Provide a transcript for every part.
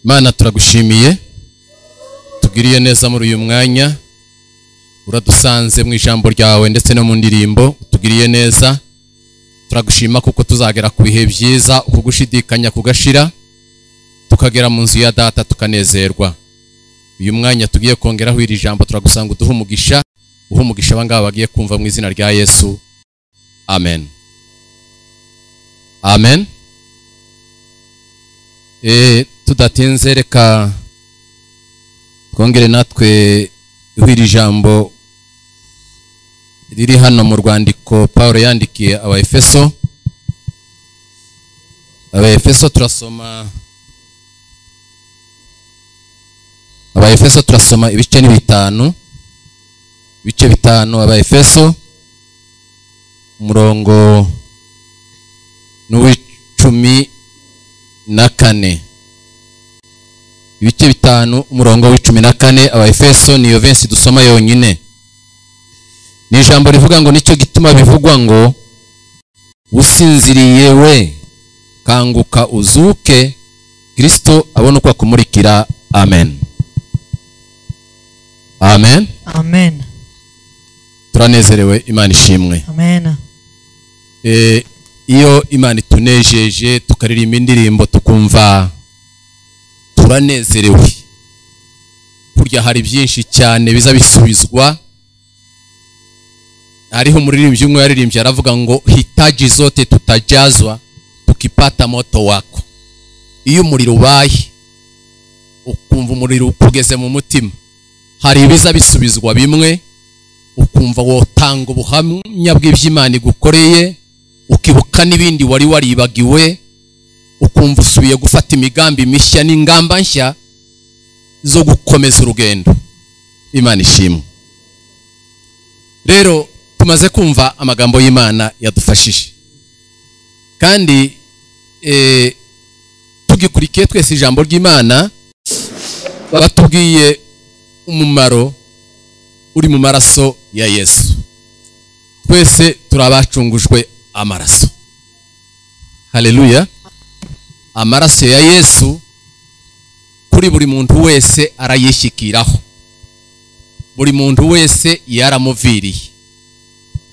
mana turagushimiye tugiriye neza muri uyu mwanya uradusanze mu ijambo ryawe ndetse no mu ndirimbo tugiriye neza turagushima kuko tuzagera ku bihe byiza kugushidikanya kugashira tukagera mu nzu ya data tukanezerwa uyu mwanya tugiye kongeraho iri jambo turagusanga uduhe umugisha uhe umugisha abangaba bagiye kumva mu izina rya yesu amen amen Eh, tudatinze reka twongere natwe iri jambo riri hano mu rwandiko paul yandikiye abaefeso abaefeso turasoma abaefeso turasoma ibice ni bitanu ibice bitanu abaefeso umurongo n'uw'icumi na kane ibice bitanu umurongo w'icumi na kane abaefeso niyo benshi dusoma yonyine ni ijambo rivuga ngo nicyo gituma bivugwa ngo usinziriye we kanguka uzuke kirisito abone uko akumurikira amen amen amen turanezerewe imana ishimwe amen Eh, iyo imana itunejeje tukaririmba indirimbo tukumva turanezerewe burya hari byinshi cyane biza bisubizwa hariho umuririmbyi umwe yaririmbye aravuga ngo hitaji zote tutajazwa tukipata moto wako iyo umuriro ubaye ukumva umuriro ukugeze mu mutima hari ibiza bisubizwa bimwe ukumva wotanga ubuhamya bw'iby'imana igukoreye ukibuka n'ibindi wari waribagiwe ukumva usubiye gufata imigambi mishya n'ingamba nshya zo gukomeza urugendo imana ishimwe rero tumaze kumva amagambo y'imana yadufashije kandi eh, tugikurikiye twese ijambo ry'imana batubwiye umumaro uri mu maraso ya yesu twese turabacungujwe amaraso haleluya amaraso ya yesu kuri buri muntu wese arayishyikiraho buri muntu wese yaramuviriye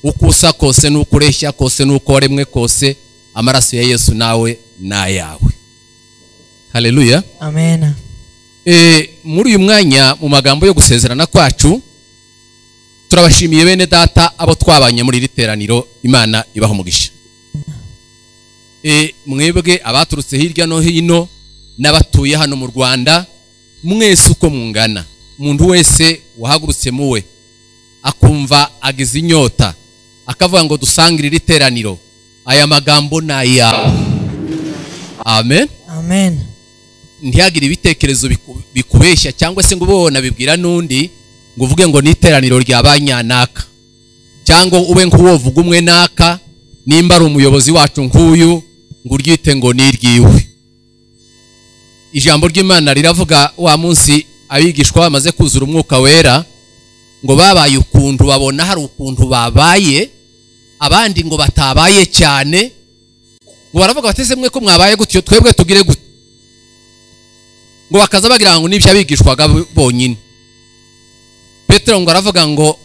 uko usa kose n'uko ureshya kose n'uko waremwe kose amaraso ya yesu nawe ni ayawe haleluya amen Eh, muri uyu mwanya mu magambo yo gusezerana kwacu turabashimiye bene data abo twabanye muri iri teraniro imana ibaha umugisha Eh, mwebwe abaturutse hirya no hino n'abatuye hano mu rwanda mwese uko mungana umuntu wese wahagurutse muwe akumva agize inyota akavuga ngo dusangire iri teraniro aya magambo ni ayawe amen amen ntihagire ibitekerezo biku- bikubeshya cyangwa se ngo ube wanabibwira n'undi ngo uvuge ngo ni iteraniro rya ba nyanaka cyangwa ube nk'uwo vuga umwe naka nimba ari umuyobozi wacu nk'uyu ngo uryite ngo ni iryiwe ijambo ry'imana riravuga wa munsi abigishwa bamaze kuzura umwuka wera ngo babaye ukuntu babona hari ukuntu babaye abandi ngo batabaye cyane ngo baravuga bateze mwe ko mwabaye gutyo twebwe tugire gutyo ngo bakaza bagira ngo n'ibyo abigishwaga bo- bonyine petero ngo aravuga ngo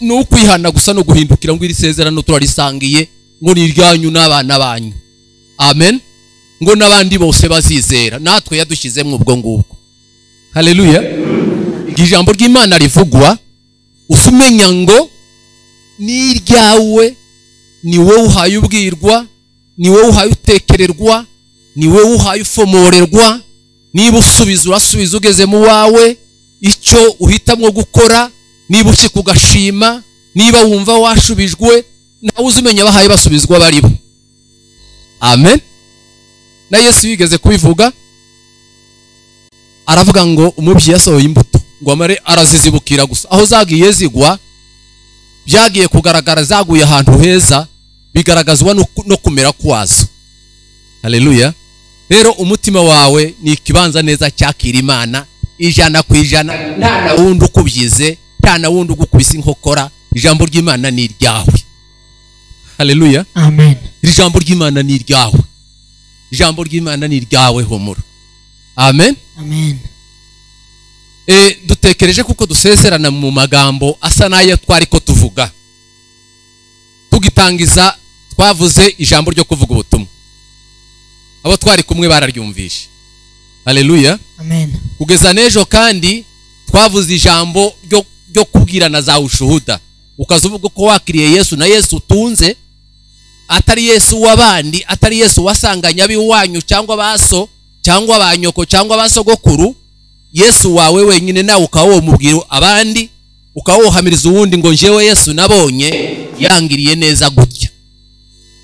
ni ukwihana gusa no guhindukira ngo iri sezerano turarisangiye ngo ni iryanyu n'abana banyu amen ngo n'abandi bose bazizera natwe yadushyizemo ubwo ngubwo haleluya igihe ijambo ry'imana rivugwa usa umenya ngo ni iryawe ni wowe uhaye ubwirwa ni wowe uhaye utekererwa ni wowe uhaye ufomorerwa niba usubiza urasubiza ugeze mu wawe icyo uhitamwo gukora niba ushyika ugashima niba wumva washubijwe nawe uzi umenya abahaye basubizwa bari bo amen na yesu yigeze kubivuga aravuga ngo umubyeyi yasohoye imbuto ngo amare arazizibukira gusa aho zagiye zigwa byagiye kugaragara zaguye ahantu heza bigaragazwa no ku- no kumera kwazo haleluya rero umutima wawe ni ikibanza neza cyakira imana ijana ku ijana nta na wundi ukubyize nta na wundi ugukubise inkokora ijambo ry'imana ni iryawe haleluya amen iri jambo ry'imana ni iryawe ijambo ry'imana ni iryawe humura amen amen Eh, dutekereje kuko duseserana mu magambo asa n'ayo twari ko tuvuga tugitangiza twavuze ijambo ryo kuvuga ubutumwa abo twari kumwe bararyumvishe haleluya amen kugeza n'ejo kandi twavuze ijambo ryo, ryo kubwirana za ushuhuda ukaza uvuga ko wakiriye yesu na yesu utunze atari yesu w'abandi atari yesu wasanganye ab'iwanyu cyangwa baso cyangwa ba nyoko cyangwa ba sogokuru yesu wawe wenyine nawe ukaba womubwira abandi ukaba wohamiriza uwundi ngo njyewe yesu nabonye yangiriye neza gutya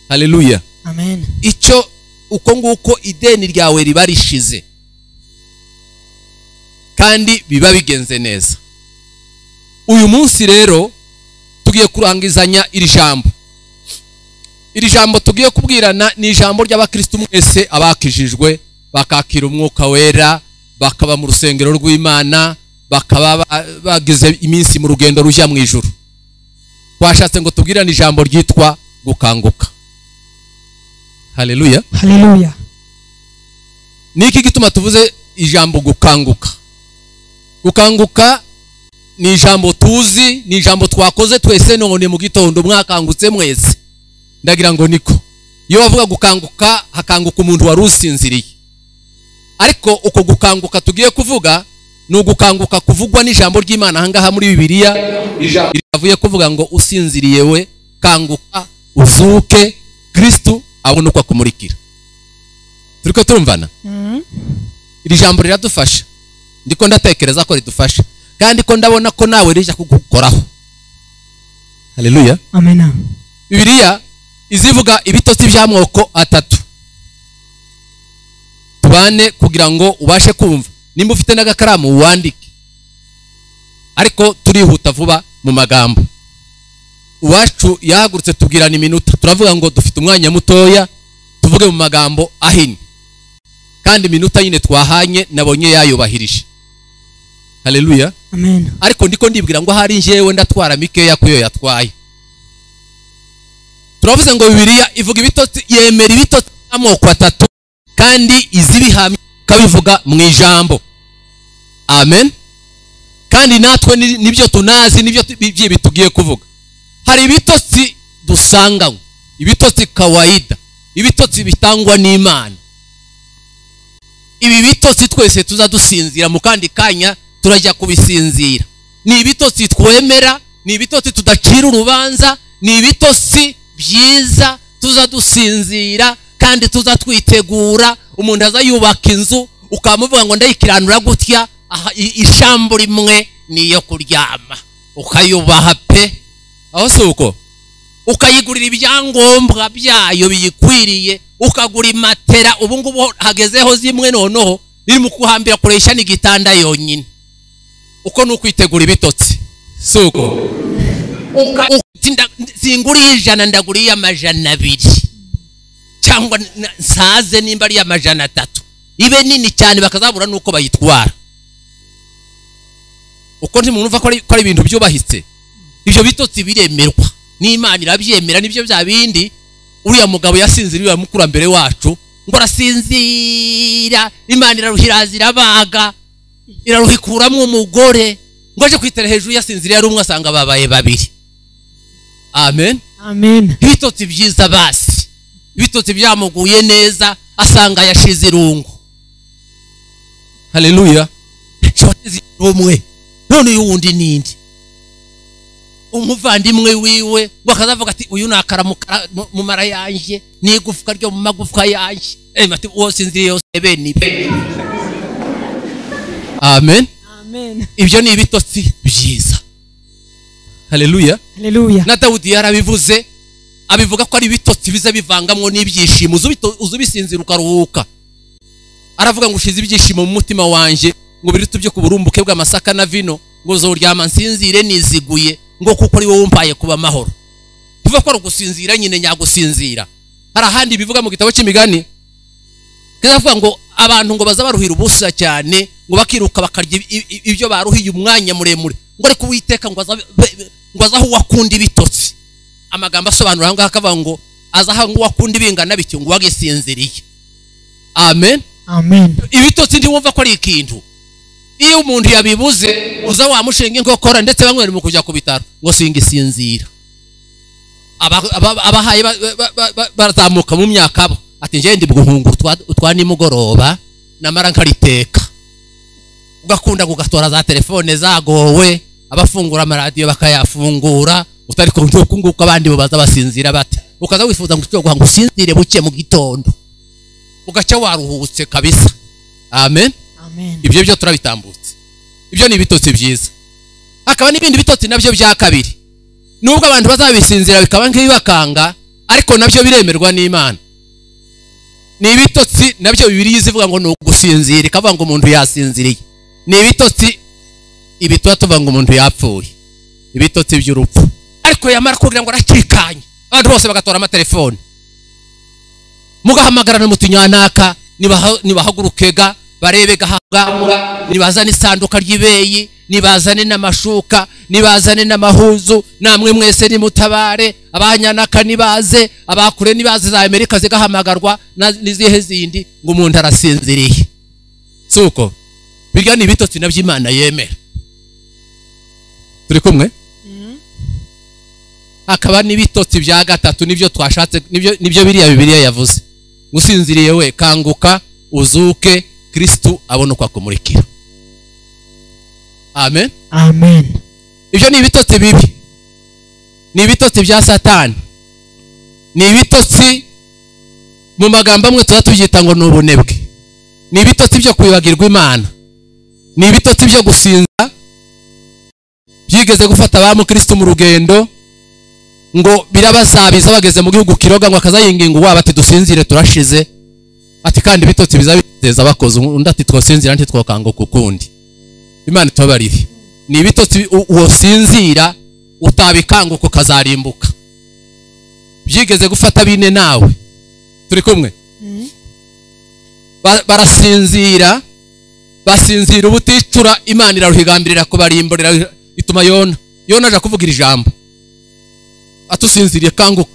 haleluya amen icyo uko nguko ideni ryawe riba rishize kandi biba bigenze neza uyu munsi rero tugiye kurangizanya iri jambo iri jambo tugiye kubwirana ni ijambo ry'abakristo mwese abakijijwe bakakira umwuka wera bakaba mu rusengero rw'imana bakaba ba- bagize iminsi mu rugendo rujya mu ijuru twashatse ngo tubwirane ijambo ryitwa gukanguka haleluya haleluya ni iki gituma tuvuze ijambo gukanguka gukanguka ni ijambo tuzi ni ijambo twakoze twese none mu gitondo mwakangutse mwese ndagira ngo niko iyo bavuga gukanguka hakanguka umuntu wari usinziriye ariko uko gukanguka tugiye kuvuga ni ugukanguka kuvugwa n'ijambo ry'imana ahangaha muri bibiliya ijambo rivuye kuvuga ngo usinziriye we kanguka uzuke kristu abone uko akumurikira turi ko turumvana iri jambo riradufasha ndiko ndatekereza ko ridufasha kandi ko ndabona ko nawe rijya kugukoraho haleluya amen bibiliya izivuga ibitotsi by'amoko atatu tubane kugira ngo ubashe kumva nimba ufite n'agakaramu wandike ariko turihuta vuba mu magambo uwacu yahagurutse tubwirana iminota turavuga ngo dufite umwanya mutoya tuvuge mu magambo ahinnye kandi iminota nyine twahanye nabonye yayubahirije haleluya amen ariko ndiko ndibwira ngo hari njyewe ndatwara mikeya ku yo yatwaye turavuze ngo bibiliya ivuga ibitotsi yemera ibitotsi by'amoko atatu kandi izibihamya ikabivuga mu ijambo amen kandi natwe ni- nibyo tunazi nibyo tu- by'ibi tugiye kuvuga hari ibitotsi dusanganywe ibitotsi kawaida ibitotsi bitangwa n'imana ibi bitotsi twese tuza dusinzira mu kandi kanya turajya kubisinzira ni ibitotsi twemera ni ibitotsi tudacira urubanza ni ibitotsi byiza tuza dusinzira kandi tuza twitegura umuntu aza yubaka inzu ukamuvuga ngo ndayikiranura gutya aha, i- ishambo rimwe ni iyo kuryama ukayubaha pe aho si uko ukayigurira ibyangombwa byayo biyikwiriye ukagura imatera ubu ngubu hagezeho zimwe noneho biri mu kuhambira kuresha n'igitanda yonyine uko ni ukwitegura ibitotsi si uko Uka- uti nda- singura iy'ijana ndagura iy'amajana abiri cyangwa n- n- nsaze nimba ari iy'amajana atatu ibe nini cyane bakazabura n'uko bayitwara uko ntimwumva ko ari ko ari ibintu byubahitse ibyo bitotsi biremerwa n'imana irabyemera nibyo bya bindi uriya mugabo yasinziriye uriya mukurambere wacu ngo arasinzira imana iraruhira irabaga iraruhikuramo umugore ngo aje kwitera hejuru yasinziriye ari umwe asanga babaye babiri amen amen ibitotsi byiza basi ibitotsi byamuguye neza asanga yashize irungu haleluya shotezi rumwe none uyu wundi nindi umuvandimwe wiwe ngo akazavuga ati uyu ni akara mu kara- mu- mu mara yanjye ni igufwa ryo mu magufwa yanjye Eh, ati uwo sinziriye yose bene ibe amen amen ibyo ni ibitotsi byiza haleluya haleluya na dawudi yarabivuze abivuga ko ari ibitotsi biza bivangamwo n'ibyishimo uza ubito- uza ubisinzira ukaruhuka aravuga ngo ushize ibyishimo mu mutima wanjye ngo birutu byo ku burumbuke bw'amasaka na vino ngo zoryama nsinzire niziguye ngo kuko ari wowe umpaye kuba amahoro bivuga ko ari ugusinzira nyine nyagusinzira hari ahandi bivuga mu gitabo cy'imigani kiravuga ngo abantu ngo baza baruhira ubusa cyane ngo bakiruka bakarya ibi- ibi- ibyo baruhiye umwanya muremure ngo ariko uwiteka ngo aza be- be- ngo aze aho uwakunda ibitotsi amagambo asobanura ahangaha akavuga ngo aza aho uwakunda ibingana bityo ngo uwagisinziriye amen amen ibitotsi ntiwumva ko ari ikintu iyo umuntu yabibuze uza wamushinga inkokora ndetse bamwe bari mu kujya ku bitaro ngo singisinzira Aba- aba- abahaye ba- ba- ba- ba- barazamuka mu myaka bo ati njyewe ndi guhunga utwa- utwa nimugoroba namara nkariteka ugakunda kugatora za telefone zagowe abafungura amaradiyo bakayafungura utari kunguka abandi baza basinzira bate ukaza wifuza ngo ushobore guhanga usinzire buke mu gitondo ugaca waruhutse kabisa amen amen ibyo byo turabitambutse ibyo ni ibitotsi byiza hakaba n'ibindi bitotsi nabyo bya kabiri nubwo abantu bazabisinzira bikaba nk'ibibakanga ariko nabyo biremerwa n'imana ni ibitotsi nabyo bibiri ivuga ngo ni ugusinzira ikavuga ngo umuntu yasinziriye ni ibitotsi ibi tuba tuvuga ngo umuntu yapfuye ibitotsi by'urupfu ariko yamara kugira ngo arakikanye abantu bose bagatora amatelefone mugahamagarana mu tunyanaka nibaha- nibahaguruke ga barebe gahabwambwa nibazane isanduka ry'ibeyi nibazane n'amashuka nibazane n'amahuzu namwe mwese nimutabare abanyanaka nibaze abakure nibaze za amerika zigahamagarwa na- n'izihe zindi ngo umuntu arasinziriye si uko birya ni ibitotsi nabyo imana yemera turi kumwe hakaba n'ibitotsi bya gatatu nibyo twashatse nibyo nibyo biriya bibiliya yavuze gusinziriye we kanguka uzuke kristu abone uko akumurikira amen amen ibyo ni ibitotsi bibi ni ibitotsi bya satani ni ibitotsi mu magambo amwe tuba tubyita ngo ni ubunebwe ni ibitotsi byo kwibagirwa imana ni ibitotsi byo gusinza byigeze gufata abamukristo mu rugendo ngo birabasabiza bageze mu gihugu kiroga ngo akazayinginga uwabo ati dusinzire turashize ati kandi ibitotsi biza biteza abakozi undi ati twasinzira ntitwakanguka ukundi imana itabarire ni ibitotsi u- wosinzira utabikanguka ukazarimbuka byigeze gufata bine nawe turi kumwe Ba- barasinzira basinzira ubuticura imana iraruhigambirira kubarimburira ituma yona yona aja kuvuga iri jambo atusinziriye kanguka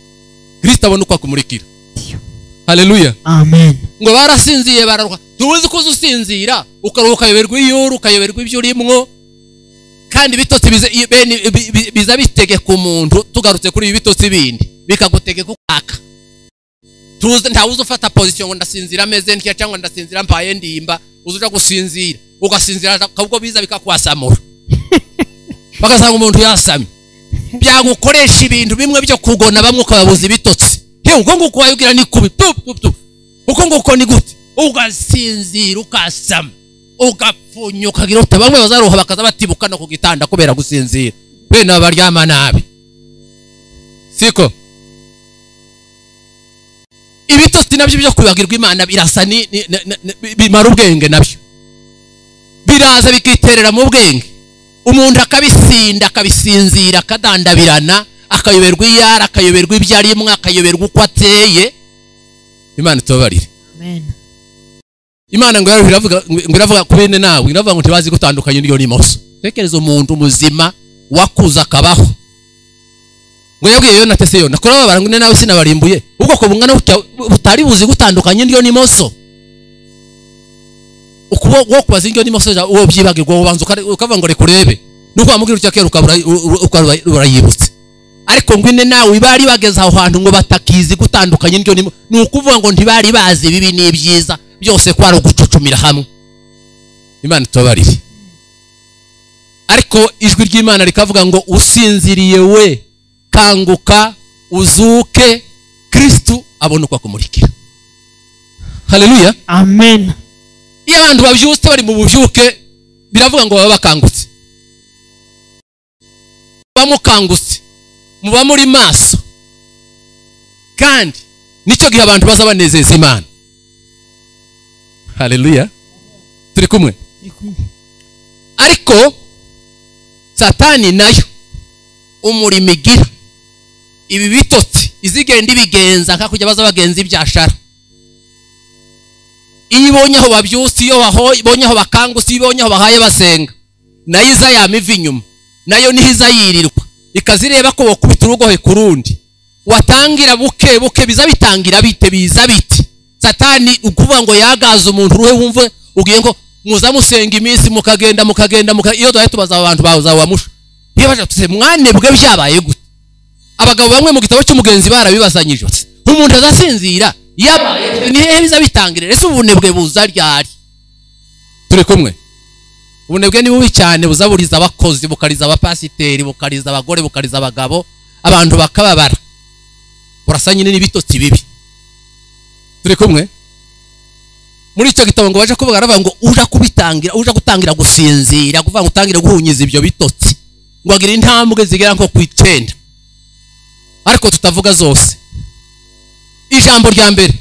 kristo abone uko akumurikira haleluya amen ngo barasinziye bararuha tuzi ko uza usinzira ukaruhuka ukayoberwa iyuru ukayoberwa ibyo urimwo kandi ibitotsi biza- i- bene- bi- bi- biza bitegeka umuntu tugarutse kuri ibi bitotsi bindi bikagutegeka ukaka tuzi ntawuzi ufata pozisiyo ngo ndasinzira ameze ntya cyangwa ndasinzira mpaye ndimba uza uja gusinzira ugasinzira ahubwo biza bikakwasamura bagasanga umuntu yasamye byagukoresha ibintu bimwe byo kugona bamwe ukababuza ibitotsi he ubwo nguko wayibwira ni kubi tu tu tu uko nguko ni gute ugasinzira ukasama ugapfunya ukagira uta bamwe bazaruha bakaza batibuka no ku gitanda kubera gusinzira bene aba baryama nabi siko ibitotsi nabyo byo kwibagirwa imana birasa ni- ni- ni- ni- bimara ubwenge nabyo biraza bikiterera mu bwenge umuntu akabisinda akabisinzira akadandabirana akayoberwa iyo ari akayoberwa ibyo arimo akayoberwa uko ateye imana itubabarire amen imana ngo yaravuga- iravuga ngo iravuga ku bene nawe iravuga ngo ntibazi gutandukanya indyo n'imoso tekereza umuntu muzima wakuze akabaho ngo yabwiye yona ati se yona kurababara ngo ne nawe sinabarimbuye ubwoko bungana butya butari buzi gutandukanya indyo n'imoso ukuboko wo kubaza indyo n'imoso ja- uwo byibagirwa ubanza ukari- ukavuga ngo reka urebe nuko wamubwira utya kera ukabura ukabura urayibutse ariko ngo ine nawe bari bageze aho hantu ngo batakizi gutandukanya indyo n'imo ni ukuvuga ngo ntibari bazi bibi n'ibyiza byose ko ari ugucucumira hamwe imana itabarire ariko ijwi ry'imana rikavuga ngo usinziriye we kanguka uzuke kristu abone uko akumurikira haleluya amen iyo abantu babyutse bari mu bubyuke biravuga ngo baba bakangutse muba mukangutse muba muri maso kandi nicyo gihe abantu baza banezeza imana haleluya turi kumwe ariko satani nayo umurimo igira ibi bitotsi izigenda ibigenza nka kujya baza bagenza ibyashara iyo ibonye aho babyutse iyo baho- ibonye aho bakangutse iyo ibonye aho bahaye basenga nayo iza yama iva inyuma nayo niho iza yirirwa ikazireba ko bakubita urugohe ku rundi watangira buke buke biza bitangira bite biza biti satani ukuvuga ngo yagaze umuntu uruhe wumve ubwiye ngo muza musenga iminsi mukagenda mukagenda muka iyo duhaye tubaza abantu bazawamusha iyo baje tuse mwanebwe byabaye gute abagabo bamwe mu gitabo cy'umugenzi barabibazanyije bati umuntu azasinzira yabaye ni hehe biza bitangirira ese ubunebwe buza ryari turi kumwe ubunebwe ni bubi cyane buzaburiza abakozi bukariza abapasiteri bukariza abagore bukariza abagabo abantu bakababara burasa nyine n'ibitotsi bibi turi kumwe muri icyo gitabo ngo baje kuvuga baravuga ngo uje kubitangira uje gutangira gusinzira kuvuga ngo utangire guhunyiza ibyo bitotsi ngo agire intambwe zigera nko ku icyenda ariko tutavuga zose ijambo rya mbere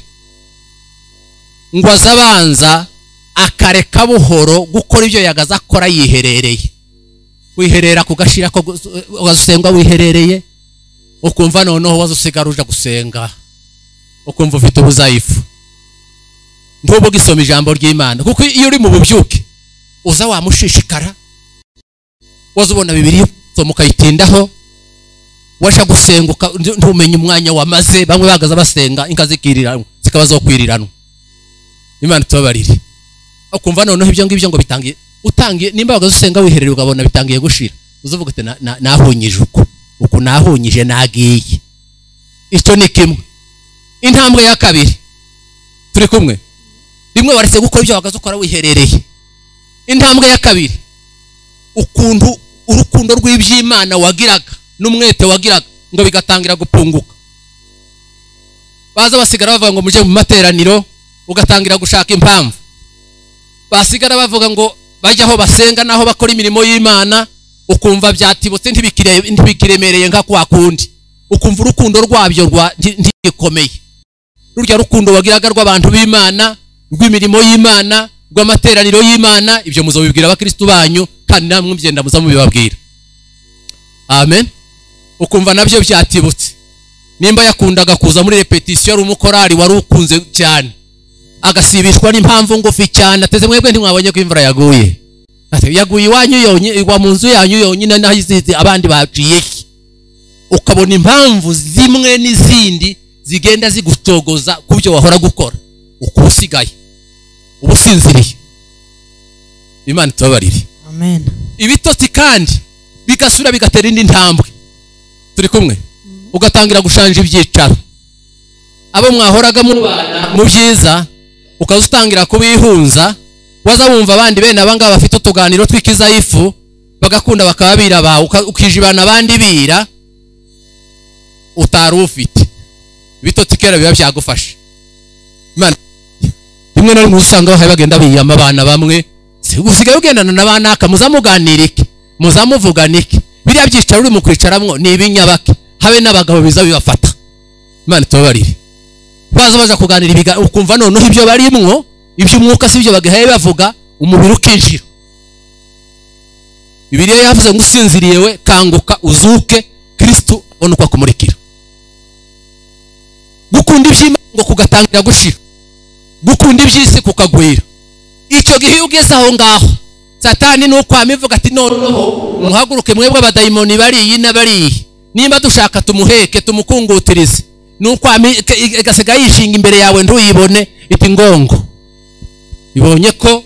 ngo azabanza akareka buhoro gukora ibyo yagaze akora yiherereye wiherera ku gashira ko wazusengwa wiherereye ukumva noneho wazusigara uja gusenga ukumva ufite ubuzayifu ntubu gisoma ijambo ry'imana kuko iyo uri mu bubyuke uza wamushishikara waza ubona bibiri soma ukayitindaho waje gusenguka ntumenye umwanya wamaze bamwe bahagaze basenga inka zikiriranwa zikaba zo kwiriranwa imana tubabarire ukumva noneho ibyo ngibyo ngo bitangiye utangiye nimba wagaze usenga wiherera ukabona bitangiye gushira uzavuga uti nahunyije uku uku nahunyije nagiye icyo ni kimwe intambwe ya kabiri turi kumwe rimwe waretse gukora ibyo wagaze ukora wiherereye intambwe ya kabiri ukuntu urukundo rw'iby'imana wagiraga n'umwete wagiraga ngo bigatangira gupunguka baza basigara bavuga ngo mujye mu materaniro ugatangira gushaka impamvu basigara bavuga ngo bajya aho basenga n'aho bakora imirimo y'imana ukumva byatibutse ntibikiremereye nka kwa kundi ukumva urukundo rwabyo ntibikomeye rurya rukundo wagiraga rw'abantu b'imana rw'imirimo y'imana rw'amateraniro y'imana ibyo muzabibwira abakirisitu banyu kandi namwe mugenda muza mubibabwira amen ukumva nabyo byatibutse nimba yakundaga kuza muri repetisiyo ari umukorari wari ukunze cyane agasibishwa n'impamvu ngufi cyane ateze mwebwe ntimwabonye ko imvura yaguye yaguye iwanyu yonyine igwa mu nzu yanyu yonyine naho izizi abandi baciye ukabona impamvu zimwe n'izindi zigenda zigutogoza ku byo wahora gukora uko usigaye uba usinziriye imana itubabarire ibitotsi kandi bigasubira bigatera indi ntambwe turi kumwe ugatangira gushanja ibyicaro abo mwahoragamo mubana mu byiza ukaza utangira kubihunza waza wumva abandi bene abangaba bafite utuganiro tw'ikizayifu bagakunda bakaba biraba ukijibana abandi bira utari ufite ibitotsi kera biba byagufasha rimwe na rimwe usanga bahaye bagenda biyama abana bamwe usigaye ugendana na ba naka muzamuganirike muzamuvuganike biriya byicaro uri mu kwicaramwo ni ibinyabake habe n'abagabo biza bibafata imana itubabarire baza baza kuganira ibiga ukumva noneho ibyo barimwo iby'umwuka si byo bagahaye bavuga umubiri ukinjira bibiliya yavuze ngo usinziriye we kanguka uzuke kirisitu abone uko akumurikira gukunda iby'imana ngo kugatangira gushira gukunda iby'isi kukagwira icyo gihe iyo ugeze aho ngaho satani ni ukwama ivuga ati noneho muhaguruke mwebwe abadayimoni bariyi na bariyi nimba dushaka tumuheke tumukungutirize ni ukwama igasiga yishinga imbere yawe ntuyibone iti ngongo ibonye ko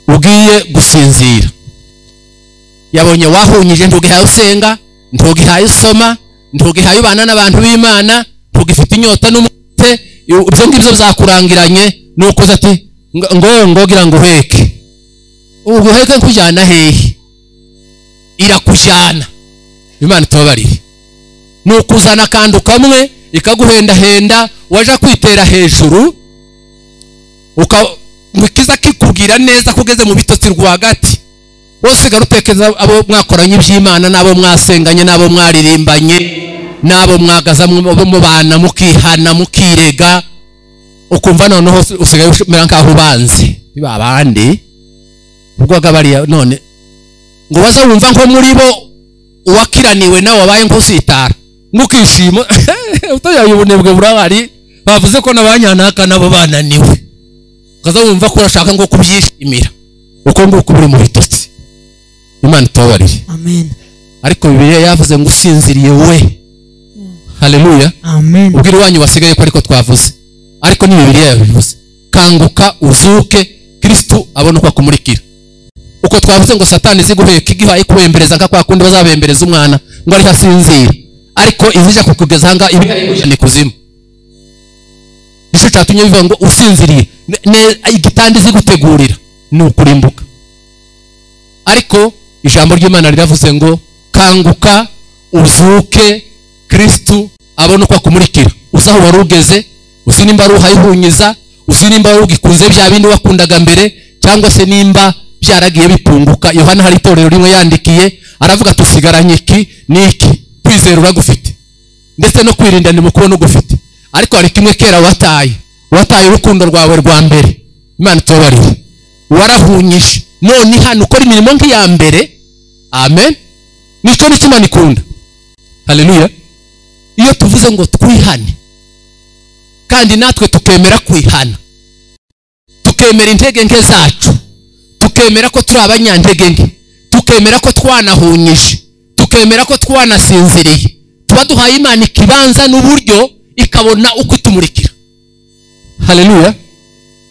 ugiye gusinzira yabonye wahunyije ntugihaye usenga ntugihaye usoma ntugihaye ubana n'abantu b'imana ntugifite inyota n'umutwe ibyo ngibyo byakurangiranye ni ukoze ati ngongo gira ngo uheke uguheke nkujyana hehe irakujyana imana itubabarire ni ukuzana akantu kamwe ikaguhendahenda waje kwitera hejuru ukiza kikubwira neza ko ugeze mu bitotsi rwagati wasigara utekereza abo mwakoranye iby'imana n'abo mwasenganye n'abo mwaririmbanye n'abo mwagaza mubana mukihana mukirega ukumva noneho usigaye umera nk'aho ubanze babandi ubwoga bariya none ngo baze wumva nko muri bo uwakiraniwe nawe wabaye nk'usitara nk'ukishima utayaye ubunebwe burahari bavuze ko n'abanyanaka nabo bananiwe ukaza wumva ko urashaka ngo kubyishimira uko nguko buri mu bitotsi imana itubabarire ariko bibiliya yavuze ngo usinziriye we hareruya ubwira iwanyu basigaye ko ariko twavuze ariko ni bibiliya yabivuze kanguka uzuke kirisitu abone uko akumurikira uko twavuze ngo satani ziguheka igihaye kubembereza nka kwa kundi bazabembereza umwana ngo ariko asinzira ariko izija kukugeza ahangaha ibi ni kuzimu nicyo cyatumye bivuga ngo usinziriye Ne- ne- igitanda izi gutegurira ni ukurimbuka ariko ijambo ry'imana riravuze ngo kanguka uzuke kirisitu abone uko akumurikira uzi aho wari ugeze uzi nimba ari uhayihunyiza uzi nimba wari ugikunze bya bindi wakundaga mbere cyangwa se nimba byaragiye bipunguka yohana hari itorero rimwe yandikiye aravuga ati usigaranye iki n'iki kwizera uragufite ndetse no kwirinda ni mukuru n'ugufite ariko hari kimwe kera wataye wataye urukundo rwawe rwa mbere imana itubabarire warahunyije none hano ukora imirimo nk'iya mbere amen nicyo nicyo imana ikunda haleluya iyo tuvuze ngo twihane kandi natwe tukemera kwihana tukemera intege nke zacu tukemera ko turi abanyantege nke tukemera ko twanahunyije tukemera ko twanasinziriye tuba duhaye imana ikibanza n'uburyo ikabona uko itumurikira haleluya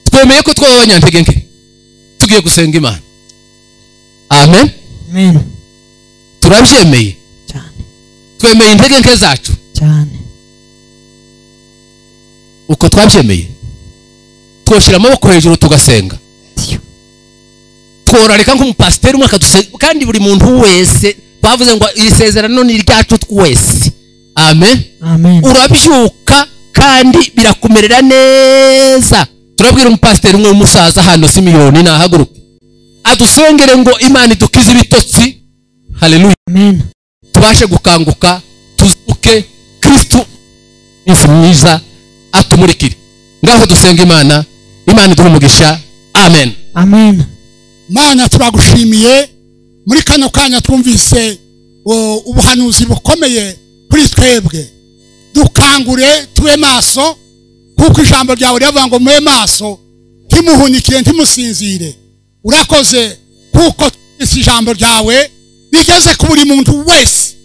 twemeye ko twaba abanyantege nke tugiye gusenga imana amen amen turabyemeye cyane twemeye intege nke zacu cyane uko twabyemeye twoshyira amaboko hejuru tugasenga tiyo tworareka nk'umupasiteri umwe akaduse kandi buri muntu wese twavuze ngo iri sezerano ni iryacu twese amen amen urabyuka kandi birakumerera neza turabwira umupasiteri umwe w'umusaza hano simiyoni nahaguruke adusengere ngo imana idukize ibitotsi haleluya amen tubashe gukanguka tuzuke kristu minsi myiza atumurikire ngaho dusenga imana imana iduhe umugisha amen amen mana turagushimiye muri kano kanya twumvise o, ubuhanuzi bukomeye kuri twebwe dukangure tube maso kuko ijambo ryawe riravuga ngo mube maso ntimuhunikire ntimusinzire urakoze kuko twumvise ijambo ryawe rigeze ku buri muntu wese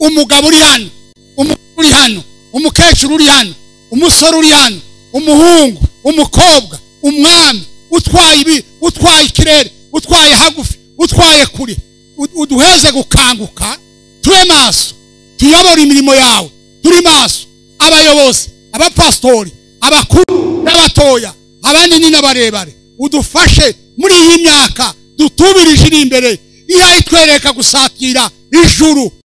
umugabo uri hano umugore uri hano umukecuru uri hano umusore uri hano umuhungu umukobwa umwana utwaye ibi utwaye ikirere utwaye hagufi utwaye kure U- uduheze gukanguka tube maso tuyobore imirimo yawe turi maso abayobozi abapasitori abakuru n'abatoya abanini n'abarebare udufashe muri iyi myaka dutubirije iri imbere ihaye itwereka gusatira ijuru